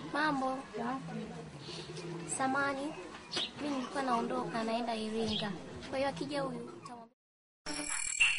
Mambo. Samani, mimi nilikuwa naondoka naenda Iringa. Kwa hiyo akija huyu utamwambia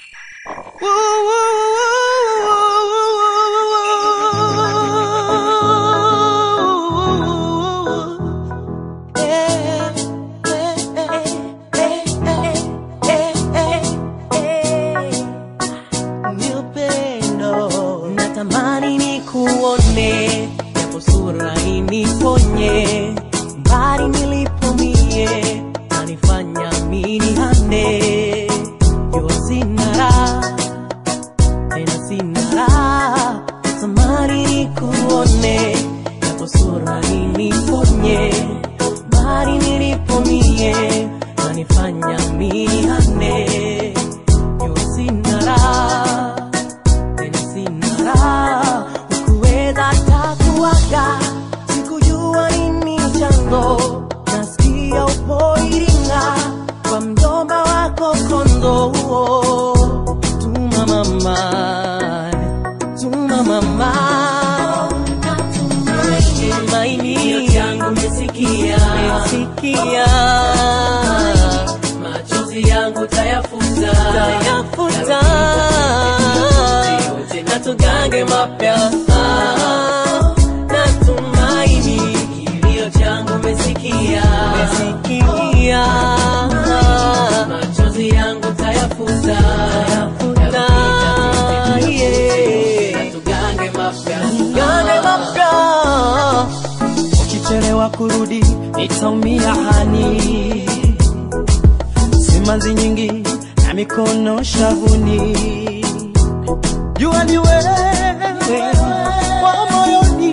Ni upendo natamani nikuone, japo sura iniponye, mbali nilipo mie nanifanya mini hane, jua sina raha tena sina raha, natamani nikuone, japo sura iniponye, mbali nilipo mie nanifanya mini hane, jua sina raha tena sina raha, ukuweza takuaga, sikujua nini chanzo, nasikia upo Iringa kwa mjomba wako Kondo, tuma mama, tuma mama, tumaini yangu mesikia, mesikia machozi yangu tayafuta, tayafuta na tugange mapya natumaini kilio changu mesikia, mesikia machozi yangu tayafuta, tayafuta yeah. na tugange mapya, tugange mapya ukichelewa kurudi nitaumia hani simanzi nyingi na mikono shavuni jua ni wewe wa moyoni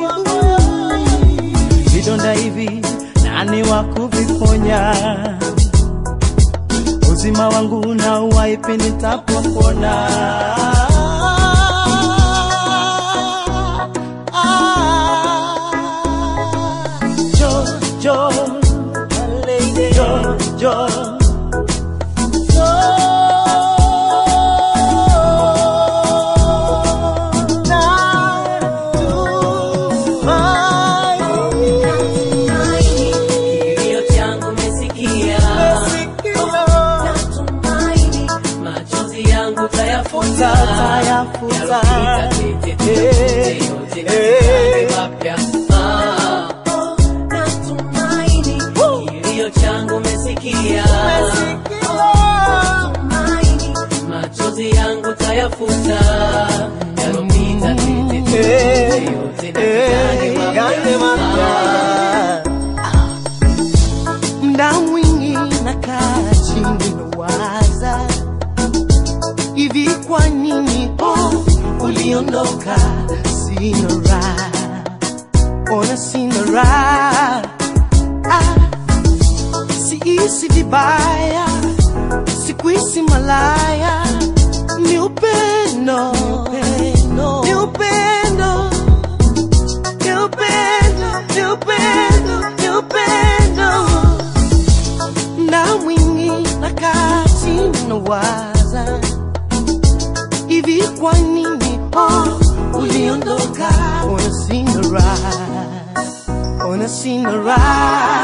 vidonda hivi nani wa kuviponya uzima wangu na uwaipi nitapopona Jo, Jo, my lady, Jo, Jo. Kilio changu mesikia, natumaini machozi yangu tayafuta, tayafuta, yote yote mapya. Ah, natumaini kilio changu mesikia, natumaini machozi yangu tayafuta, yalopita tete yote yale mapya mda mwingi nakaa chini nawaza hivi kwa nini oh, uliondoka sina raha ona sina raha ah, siisi vibaya sikuisi malaya ni upendo ni upendo ni upendo ni upendo ni upendo na mwingi nakaa chini nawaza hivi kwa nini oh, uliondoka ona sina raha ona sina raha